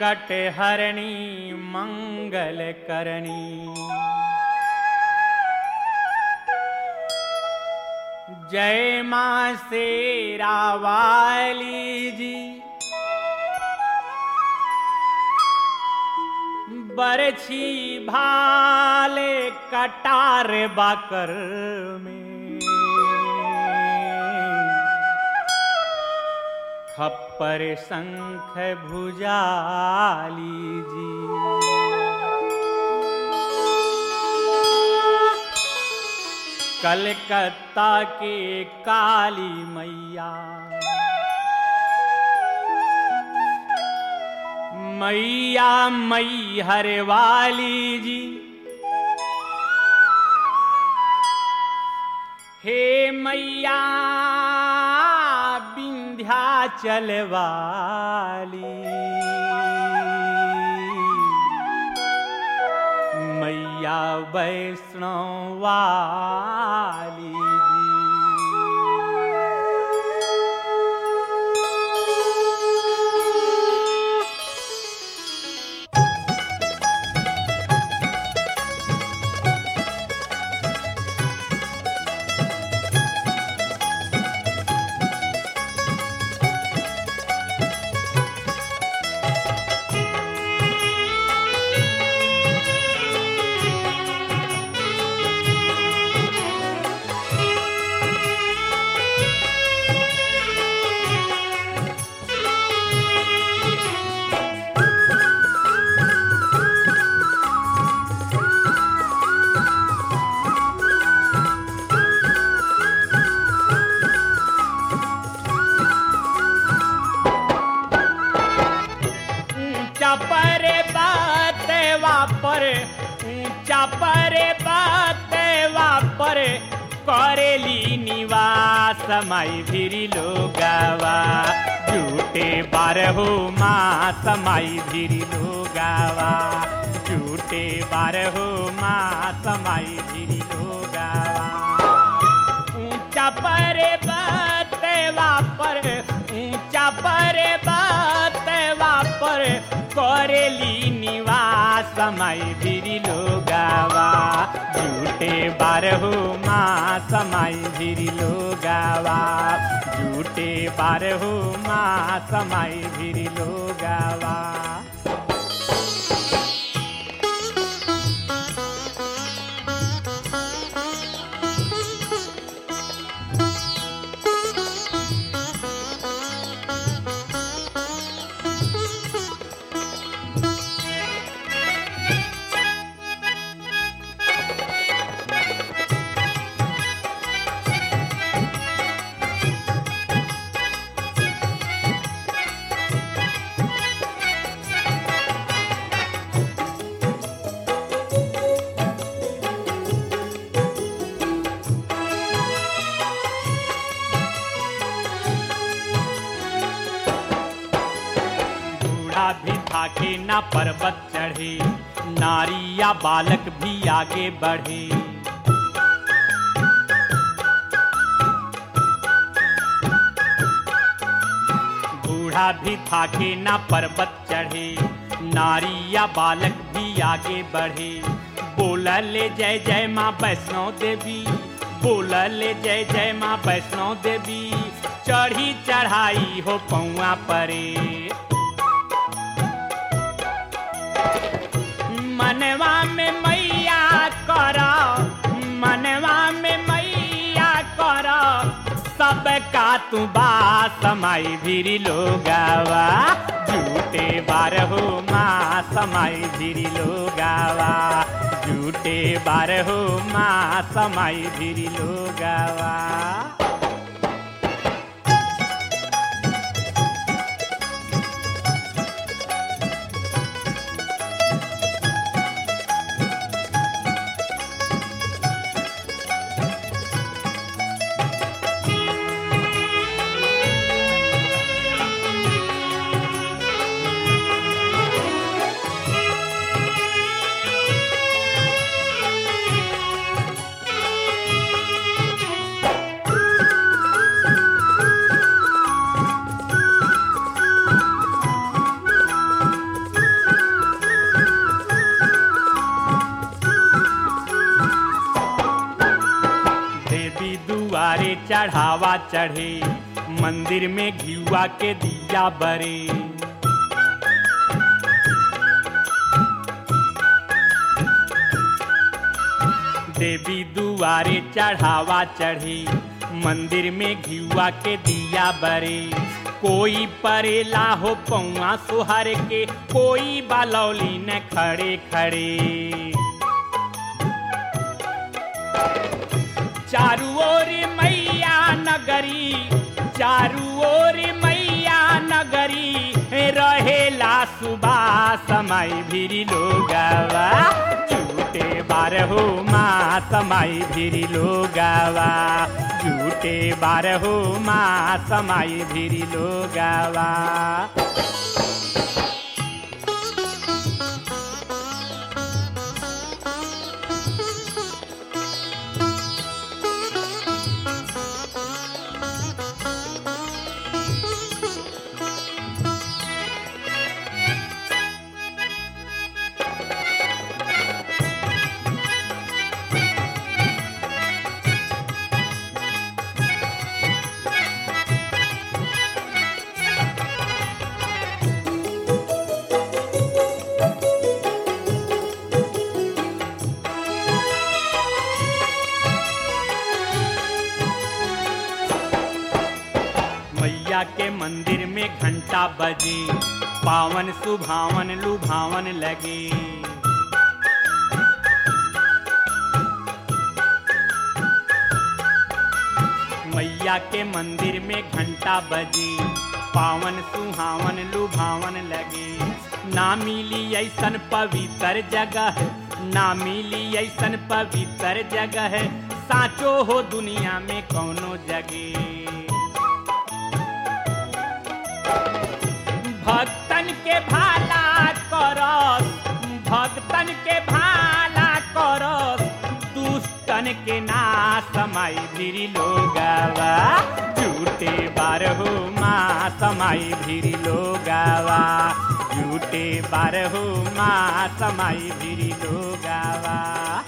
संकट हरणी मंगल करणी जय माँ शेरा वाली जी बरछी भाले कटार बाकर में खप्पर शंख भुजाली जी कलकत्ता के काली मैया मैया मई हरे वाली जी हे मैया विंध्याचल वाली मैया वैष्णव वाली जी ऊंचा परे बात वापर ऊंचा परे बात वापर करेली निवास माई भिरी लोगावा झूठे बारहो मास माई भिरी लोगावा झूठे बारहो मास माई भिरी लोगावा ऊंचा परे बात वापर ऊंचा परे बात वापर करेली निवास माई भिरी लोगावा झूठे बारहो मास माई भिरी लोगावा झूठे बारहो मास माई भिरी लोगावा बूढ़ा भी थाके ना पर्वत चढ़े नारी या बालक भी आगे बढ़े बूढ़ा भी थाके ना पर्वत चढ़े नारी या बालक भी आगे बढ़े बोला ले जय जय माँ वैष्णो देवी बोला ले जय जय माँ वैष्णो देवी चढ़ी चढ़ाई हो पौआ परे मनवा में मैया कर मनवा में मैया कर सबका तू बा समाई भिरी लोगावा झूठे बारहो माँ समाई भिरी लोगावा झूठे बारहो माँ समाई भिरी लोगावा देवी दुआरे चढ़ावा चढ़े मंदिर में घियुआ के दिया बरे देवी दुआरे चढ़ावा चढ़े मंदिर में घियुआ के दिया बरे कोई परेला हो पौआ सुहर के कोई बालौली न खड़े खड़े चारू ओर मैया नगरी चारू ओर मैया नगरी रहेला सुबह समय भिरी लोगवा झूठे बारहो माँ समय भिरी लोगवा झूठे बारहो माँ समय भिरी लोगवा मैया के मंदिर में घंटा बजे पावन सुभावन लुभावन लगे मैया के मंदिर में घंटा बजे पावन सुहावन लुभावन लगे ना मिली ऐसन पवित्र जगह ना मिली ऐसन पवित्र जगह साचो हो दुनिया में कौनो जगह भक्तन के भाला करस भक्तन के भाला करस दुष्टन के ना समय भिरी लोगवा झूठे बारहो माँ समय भिरी लोगवा झूठे बारहो माँ समय भिरी लोगवा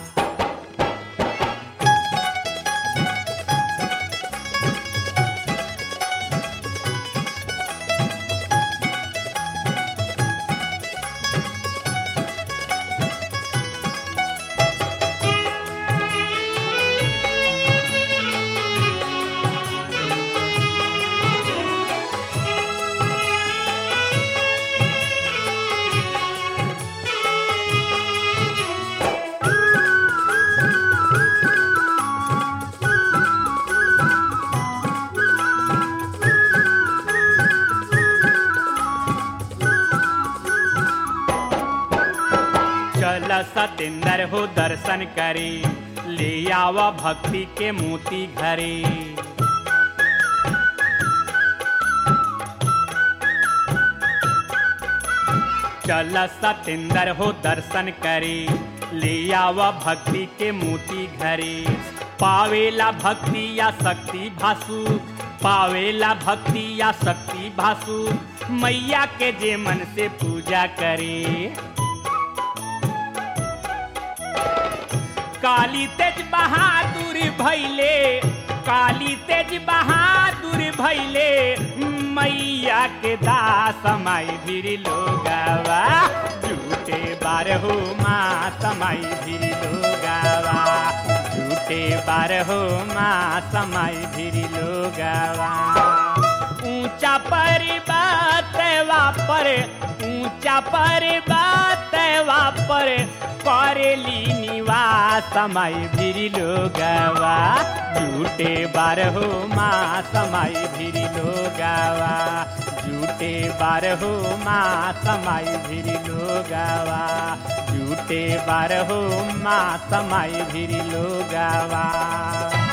चल सतेंद्र हो दर्शन करे ले आवा भक्ति के मोती घरे चल सतेंद्र हो दर्शन करे ले आवा भक्ति के मोती घरे पावेला भक्ति या शक्ति भासु पावेला भक्ति या शक्ति भासु मैया के जे मन से पूजा करे काली तेज बहादुर भैले काली तेज बहादुर भैले मैया के दास माई भीर लोगावा झूठे बारहो माँ समाई भीर लोगावा झूठे बारहो माँ समाई भीर लोगावा ऊंचा पर्वत वापर ऊंचा पर्वत वापर करेली निवास समय भिरी लोगवा झूठे बारहो माँ समय भिरी लोगवा झूठे बारहो माँ समय भिरी लोगवा झूठे बारहो माँ समय भिरी लोगवा